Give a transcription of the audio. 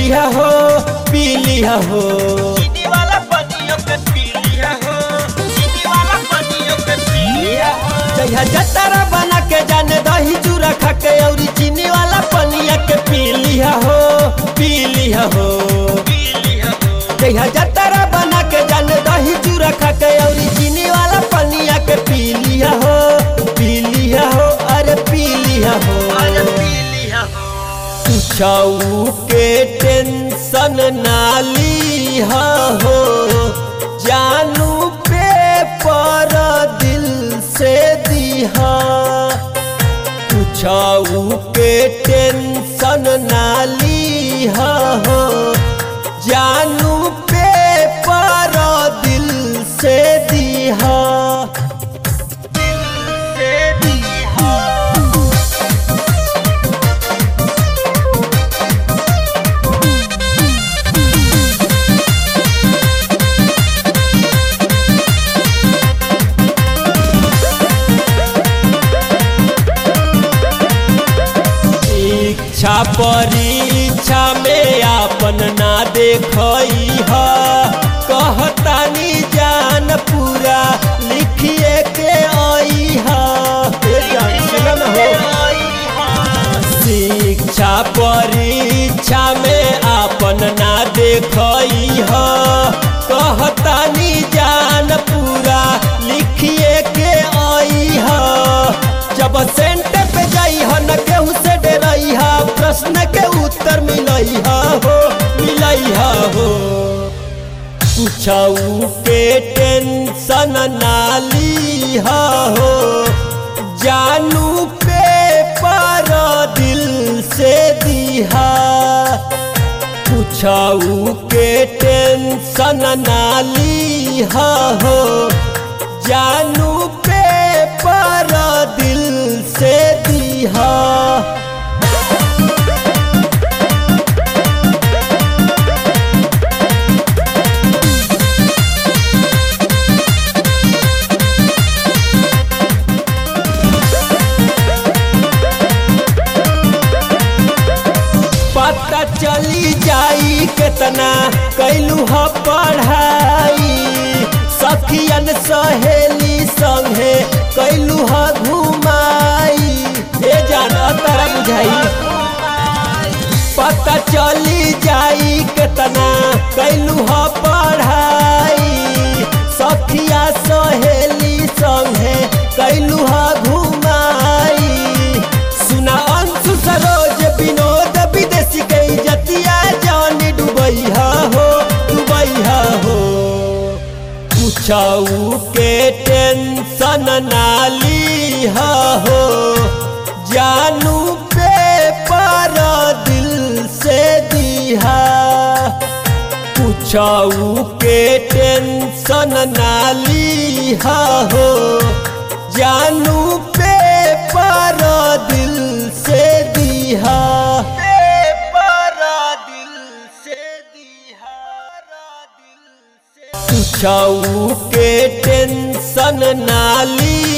लिया हो पी लिया हो चीनी वाला पनियो के पी लिया हो चीनी वाला पनियो के पी लिया हो जहिया जतारा बना के जाने दही चूरा खा के औरी चीनी वाला पनिया के पी लिया हो पी लिया हो पी लिया हो जहिया जतारा बना के जाने दही चूरा खा के औरी चीनी वाला पनिया के पी लिया हो पी लिया हो अरे पी लिया हो अरे पी लिया हो छऊ के टेंशन ना लीहा हो जानू पे पर दिल से दिहा छऊ के टेंशन ना लीहा हो जानू पे पर दिल से दिहा से दी हो इच्छा परीक्षा में आपन ना देखई ह कहतानी जान पूरा लिखिए के आई ह ए जान सुनन हो शिक्षा परीक्षा में आपन ना देखई ह कहतानी जान पूरा लिखिए के आई ह जब सेंटर पे जाई ह न केहू से डरई ह प्रश्न के उत्तर मिलई ह हो मिलई ह हो पूछऊ के टेंशन ना ली हो जानू पे पर दिल से दिहा पूछऊ के टेंशन ना ली हो जानू पे पर दिल से दिहा पता चली जाई केतना कैलू ह पढ़ाई सखियन सहेली संगे कैलू ह घुमाई ए जान तारा बुझाई पता चली जाई केतना कैलू ह पढ़ाई सखिया सहेली संगे कैलू ह घुमाई सुना अंशु सरोज विनोद विदेशी के इज्जतिया जान डुबई हो डुबई हो पूछऊ के टेंशन ना ली हो जानू पे पर दिल से दिहा पूछऊ के टेंशन ना ली हो जानू पे पर दिल से दिहा पेपर दिल से दिहा दिल से पूछऊ के टेंशन ना ली